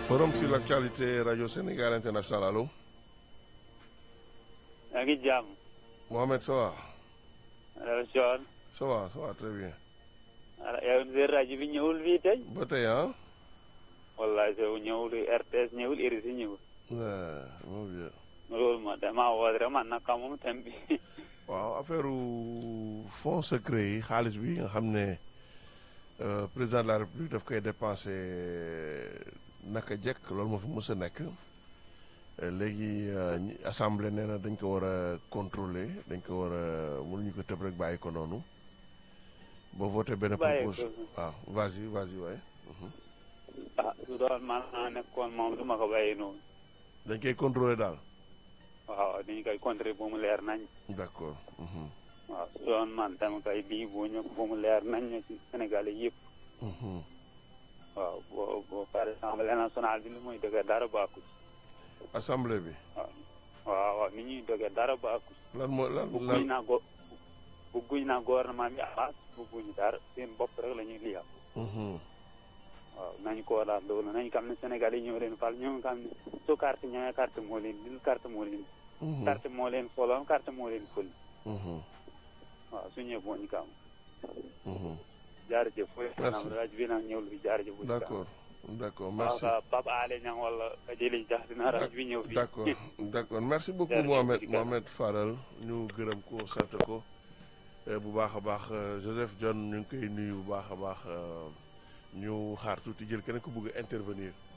Forum sur l'actualité Radio Sénégal International allo. yaa ngi jàmm. Mohamed ça va. allo Thion. ça va ça va très bien. alors yow seen rajo bi ñëwul fii tey. ba tey ah. wallaay soo ñëwul RTS ñëwul RISI ñëwul. waaw moo bien. loolu ma damaa woo rek man nag moom thème bi. waaw affaire fonds secret yi xaalis bi nga xam ne président de la république daf koy dépensé naka jekk loolu moo fi mës a nekk léegi assemblée nee na dañ ko war a contrôler dañ ko war a mënuñu ko tëb rek bàyyi ko noonu ba voté benn propose waaw vas-y vas-y waaye ah su doon man naa nekkoon moom du ma ko bàyyi noonu. dañ koy contrôler daal. waaw dañu koy contrôler ba mu leer nañ. d'accord. waaw su doon man dama koy bii boo ñëw ba mu leer nañ ci Sénégal yëpp. waaw boo boo par exemple nationale bi lu muy dëgg dara baaku ci. assemblée bi. waaw waaw waaw ni ñuy dëgg dara baaku ci. lan moo lan bugguñ naa go bugguñ naa gouvernement bi avance bugguñ dara seen bopp rek la ñuy liyal. waaw nañu ko daal loolu nañu xam ne Sénégal yi ñoo leen fal ñoo xam ne su carte ñëwee carte moo leen dil carte moo leen. carte moo leen foloon carte moo leen fël. waaw su ñëwee boo ñu kam. jaarëjëf. merci rajo bi nag ñëwul fi jaarëjëf. d'accord d'accord merci waaw Pape Alé Niang wala Jëli Jax dina rajo bi ñëw fii. d'accord d'accord merci beaucoup Mohamed Mohamed Fadal ñu gërëm ko sant ko bu baax a baax Joseph John ñu ngi koy nuyu bu baax a baax ñu xaar tuuti jël keneen ku bëgg a intervenir.